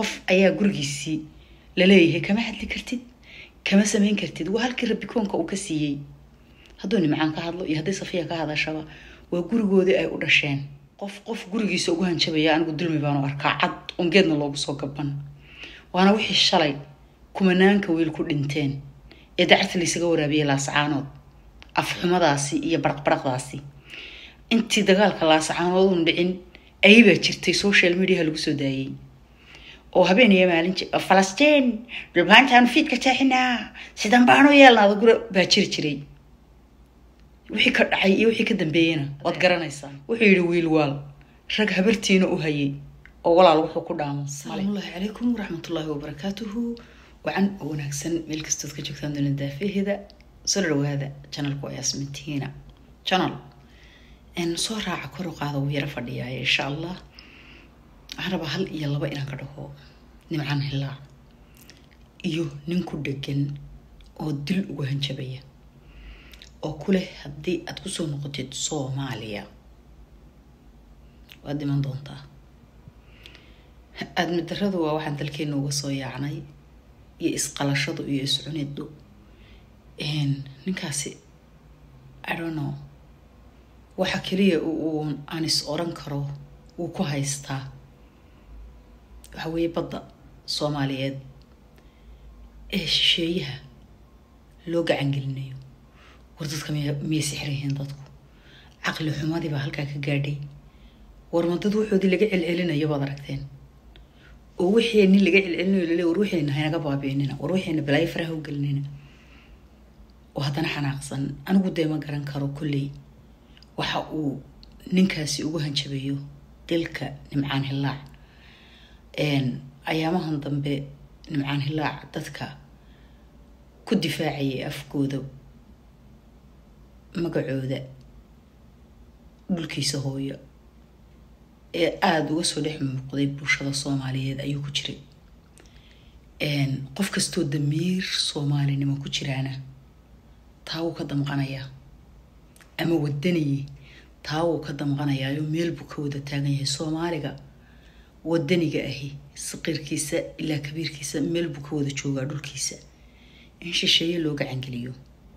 qof ayaa gurigiisii laleeyahay kama hadli kartid kama samayn kartid waa halkii rabikoonka uu ka siiyey hadduu nimcaan ka hadlo iyo hadday safiya ka hadashaba waa gurigoodii ay u dhasheen qof qof gurigiisa ugu hanjabaya anigu dulmi baanu arkaa cad oon geedna loogu soo gaban waana wixii shalay kumanaanka wiil ku dhinteen ee dacarta laysaga waraabiyey laascaanood afxumadaasi iyo baraqbaraqdaasi intii dagaalka laascaanood uun dhicin ayibaa jirtay social mediaha lagu soo daayey oo habeen iyo maalin falastiin dhulbaantaanu fiidka jeexinaa sidan baanu yeelnaada gura baa jiri jiray wixii ka dhacay iyo wixii ka dambeeyena waad garanaysaa wuxuu yidhi wiil waal rag habartiina u hayay oo walaal wuxuu ku dhaamo salaamullaahi calaykum waraxmatullaahi wabarakaatuhu wacan oo wanaagsan meel kastood ka joogtaan doona daafaheeda soo dhawaada janalku waa yasmintiina janal soo raaca kor u qaada wuu yaro fadhiyaaya insha allah waxaan rabaa hal iyo laba inaan ka dhaho nimcan hilaa iyo nin ku dhegan oo dil uga hanjabaya oo ku leh haddii aad kusoo noqotid soomaaliya waad dhiman doontaa aadmidaradu waa waxaan dalkeena uga soo yaacnay iyo isqalashadu iyo iscunidu ninkaasi idono waxa keliya uu aan is oran karo wuu ku haystaa waxa weeye badda soomaaliyeed ee shisheeyaha loo gacangelinayo war dadka miyay sixir yihiin dadku caqli xumadii baa halkaa ka gaadhay war ma dad waxoodii laga celcelinayo baad aragteen oo wixii nin laga celcelinayo lale war wixiina haynaga baabiinina war wixiina balaayo faraha u gelinina oo haddana xanaaqsan anigu dee ma garan karo kolley waxa uu ninkaasi ugu hanjabayo dilka nimcaan hilaac ayaamahan dambe nimcaan hilaac dadka ku difaacayay afkooda magacooda dhulkiisa hooyo ee aada uga soo dhex muuqday bulshada soomaaliyeed ayuu ku jiray qof kastoo damiir soomaalinimo ku jiraana taa wuu ka damqanayaa ama wadaniye taa wuu ka damqanayaayo meel buu ka wada taagan yahay soomaaliga wadaniga ahi saqiirkiisa ilaa kabiirkiisa meel buu ka wada joogaa dhulkiisa in shisheeye loo gacangeliyo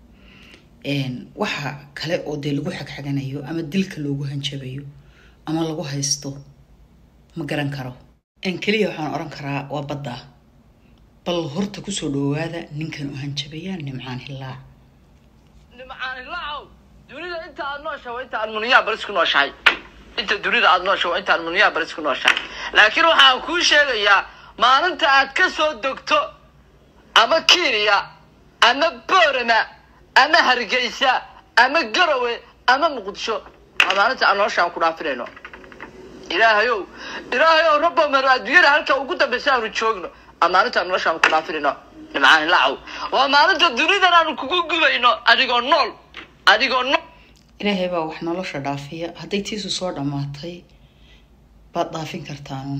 waxa kale oo dee lagu xagxaganayo ama dilka loogu hanjabayo ama lagu haysto ma garan karo keliya waxaan oran karaa waa badda bal horta kusoo dhawaada ninkan u hanjabaya nimcaan hilaac nimcaan hilaacow dunida inta aad nooshahay waa inta aad muniyaa baris ku nooshahay inta dunida aad nooshahay waa inta aad muniyaa baris ku nooshahay laakiin waxaan kuu sheegayaa maalinta aad ka soo dogto ama kenya ama boorama ama hargeysa ama garowe ama muqdisho waa maalinta aan noloshaan ku dhaafinayno ilaahayow ilaahayow rabbo maro adduunyada halka ugu dambaysa aanu joogno waa maalinta aan noloshaan ku dhaafinayno nimcaan hilaacow waa maalinta dunidan aanu kugu gubayno adigoo nool adigoo nool ilaahay baa wax nolosha dhaafiya hadday tiisu soo dhammaatay baad dhaafin kartaan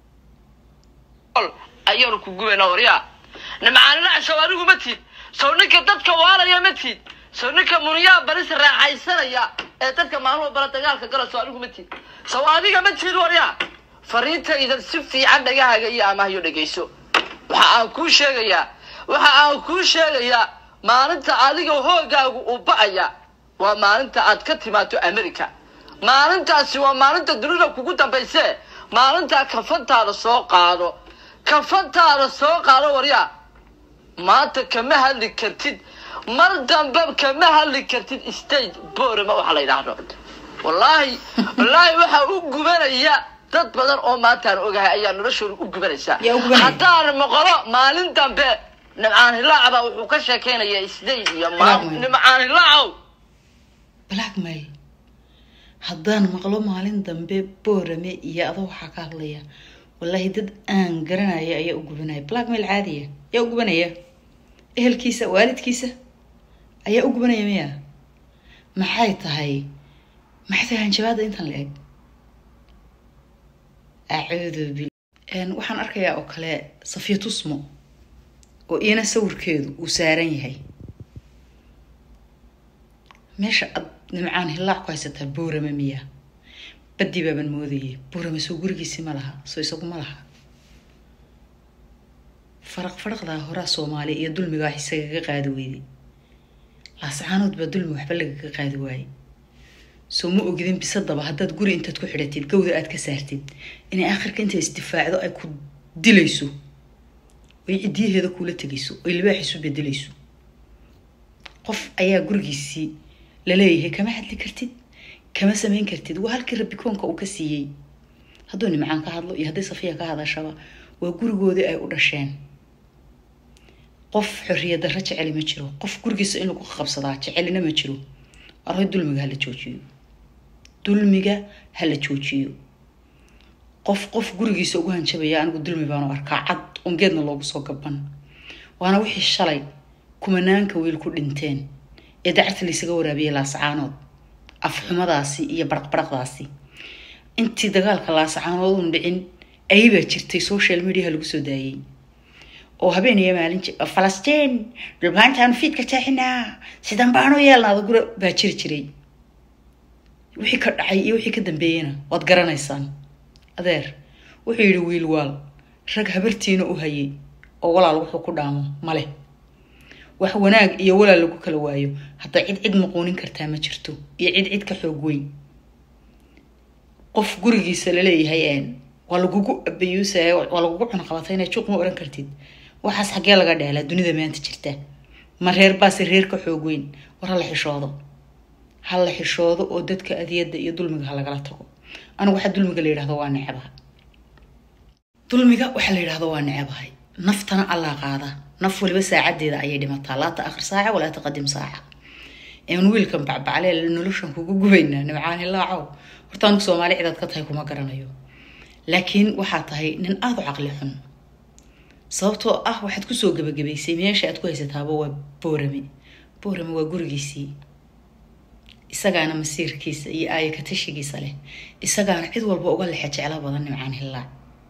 ayaanu ku gubayna waryaa nimcaanilaac sow anigu ma tiid sow ninka dadka waalaya ma tiid sow ninka muniyaa baris raaxaysanaya ee dadka maalmo bala dagaalka gala sow anigu ma tiid sow adiga ma tiid waryaa fariintaydan si fiican dhagahaaga iyo amahayo dhegayso waxa aan kuu sheegayaa waxa aan kuu sheegayaa maalinta adiga hoogaagu uu ba'aya waa maalinta aad ka timaado america maalintaasi waa maalinta dunida kugu dambayse maalintaa kafantaada soo qaado kafantaada soo qaado waryaa maanta kama hadli kartid mar dambe kama hadli kartid stage borama waxa la yidhaahdo wallaahi wallaahi waxaa u gubanaya dad badan oo maantaan ogahay ayaa noloshooda u gubanaysaa Yaa u gubanaya? haddaan maqlo maalin dambe nimcaan hilaac baa wuxuu ka sheekeynaya stage iyo Ilaah maam weyn. nimcaan hilaacow blackmail haddaan maqlo maalin dambe boorame iyo adoo waxaa ka hadlaya wallaahi dad aan garanaya ayaa u gubanaya blackmail caadiya yaa u gubanaya ehelkiisa waalidkiisa ayaa u gubanaya miya maxay tahay maxay tahay hanjabaada intan la eg acuudu bil Een, waxaan arkayaa oo kale safiya tusmo oo iyana sawirkeedu uu saaran yahay meesha ad nimcaan hilaac ku haysataa boorame miya badii baaban moodayay boorame soo gurigiisi ma laha soo isagu ma laha faraq faraqdaa horaa soomaaliya iyo dulmiga wax isagaga qaadi weyday laascaanood baa dulmi waxba lagaga qaadi waayey soo ma ogidin bisadaba haddaad guri intaad ku xidhatid gawda aad ka saartid inay aakhirka intay isdifaacdo ay ku dilayso oy cidiyaheeda kuula tegayso oy libaax isu bedelayso qof ayaa gurigiisii laleeyahay kama hadli kartid kama samayn kartid waa halkii rabikoonka uu ka siiyey hadduu nimcaan ka hadlo iyo hadday safiya ka hadashaba waa gurigoodii ay u dhasheen qof xorriyad darro jeceli ma jiro qof gurigiisa in lagu qabsadaa jecelina ma jiro arhoy dulmiga hala joojiyo dulmiga hala joojiyo qof qof gurigiisa ugu hanjabaya anigu dulmi baanu arkaa cad ungeedna loogu soo gaban waana wixii shalay kumanaanka wiil ku dhinteen ee dacarta laysaga waraabiyey laascaanood afxumadaasi iyo baraqbaraqdaasi intii dagaalka laascaanood un dhicin ayibaa jirtay social mediaha lagu soo daayey oo habeenaya maalin falastiin dhulbaantaanu fiidka jeexinaa sidan baanu yeelnaada gura baa jiri jiray wixii ka dhacay iyo wixii ka dambeeyena waad garanaysaan adeer wuxuu yidhi wiil waal rag habartiina u hayay oo walaal wuxuu ku dhaamo male wax wanaag iyo walaal lagu kala waayo hadda cid cid maquunin kartaa ma jirto iyo cid cid ka xoog weyn qof gurigiisa laleeyahay waa lagugu abayuusaya waa lagugu cunaqabatay inay juuq ma oran kartid waxaas xaggee laga dheelaa dunida maanta jirta ma reer baase reer ka xoog weyn war hala xishoodo hala xishoodo oo dadka adiyadda iyo dulmiga ha lagala tago anigu waxaa dulmiga la yidhahdo waa necabaha dulmiga waxaa la yidhahdo waa necabahay naftana allaa qaada naf waliba saacadeeda ayay dhimataa laa ta'akhir saaca walaa taqadim saaca een wiilkan bacbaclee noloshan kugu gubaynaa nimcaani laacow horta anigu soomaali cidaad ka tahay kuma garanayo laakiin waxaa tahay nin aada u caqli xun sababtoo ah waxaad kusoo gebagabaysay meesha aad ku haysataaba waa boorame boorame waa gurigiisii isagaana masiirkiisa iyo aaya katashigiisa leh isagaana cid walba uga lexe jecla badan nimcaan hillaac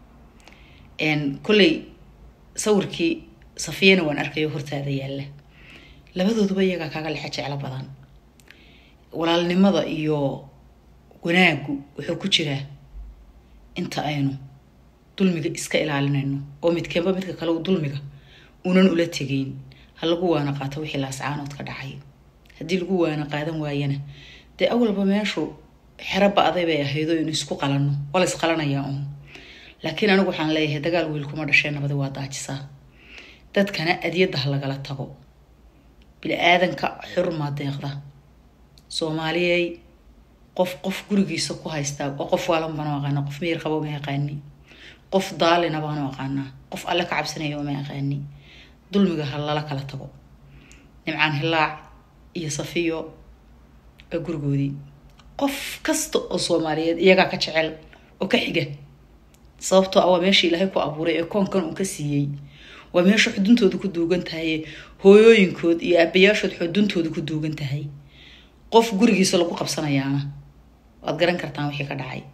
kolley sawirkii safiyana waan arkayo hortaada yaalla labadooduba iyagaa kaaga lexe jeclo badan walaalnimada iyo wanaagu wuxuu ku jiraa inta aynu dulmiga iska ilaalinayno oo midkeenba midka kale dulmiga unan ula tegeyn ha lagu waana qaato wixii laascaanood ka dhacay haddii lagu waana qaadan waayana dee awalba meeshu xero ba-day bay ahaydoo inu isku qalanno waa la isqalanayaa uun laakiin anigu waxaan leeyahay dagaal wiil kuma dhashee nabadi waa daajisaa dadkana adyadda ha lagala tago bili-aadanka xurmaa deeqda soomaaliyey qof qof gurigiisa ku haystaa oo qof waalan baanu aqaana qof miyir qabo ma yaqaani qof daalina baanu aqaanaa qof alle ka cabsanaya ma yaqaani dulmiga ha lala kala tago nimcaan hilaac iyo safiyo waa gurigoodii qof kasta oo soomaaliyeed iyagaa ka jecel oo ka xiga sababtoo ah waa meesha ilaahay ku abuuray ee koonkan uu ka siiyey waa meesha xuduntooda ku duugan tahay hooyooyinkood iyo aabayaashood xuduntooda ku duugan tahay qof gurigiisa lagu qabsanayaana waad garan kartaan wixii ka dhacay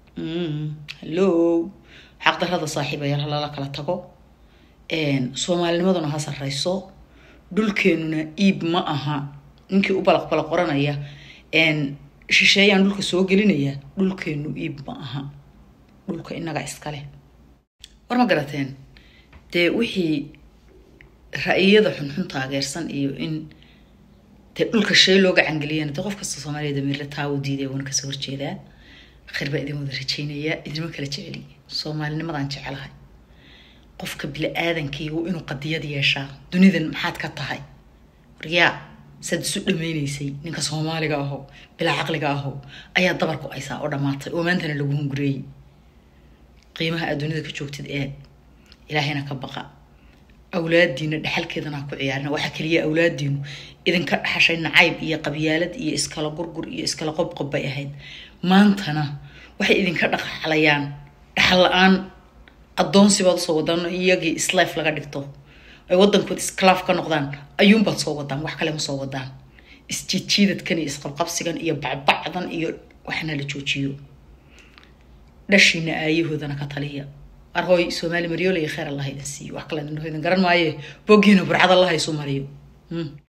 hallo xaqdarada saaxiibayaal ha lala kala tago soomaalinimaduna ha sarreyso dhulkeenuna iib ma aha ninkii u balaqbala qoranaya shisheeyaan dhulka soo gelinaya dhulkeenu iib ma aha dhulka inaga iskale war ma garateen dee wixii ra-iyada xunxun taageersan iyo in dee dhulka shay looga cangeliyana dee qof kasta soomaaliyada miirle taa u diiday waana kasoo horjeedaa khayr baa idin wada rajeynayaa idinma kala jeceli soomaalinimadaan jecelahay qofka bili-aadankiigu inuu qadiyad yeeshaa dunidan maxaad ka tahay waryaa saad isu dhameynaysay ninka soomaaliga aho bilaa caqliga aho ayaa dabar ku aysaa oo dhammaatay oo maantana lagu hungureeyey qiimaha aad dunida ka joogtid ee ilaahayna ka baqa awlaadiina dhexalkeedana ha ku ciyaarina waxaa keliya awlaadiinu idinka dhaxashay nacayb iyo qabyaalad iyo iskala gurgur iyo iskala qobqob bay ahayd maantana waxay idinka dhaqaxlayaan dhaxal la-aan addoonsibaad usoo wadaan iyagii islife laga dhigto ay wadankood iskalaaf ka noqdaan ayuunbaad soo wadaan wax kale ma soo wadaan isjiidjiidadkan iyo isqabqabsigan iyo bacbacdan iyo waxna la joojiyo dhashiina aayahoodana ka taliya arhooy soomaali maryoole iyo kheyr allah idin siiyo wax kale idin garan maaye boggiina burcad allah isu mariyo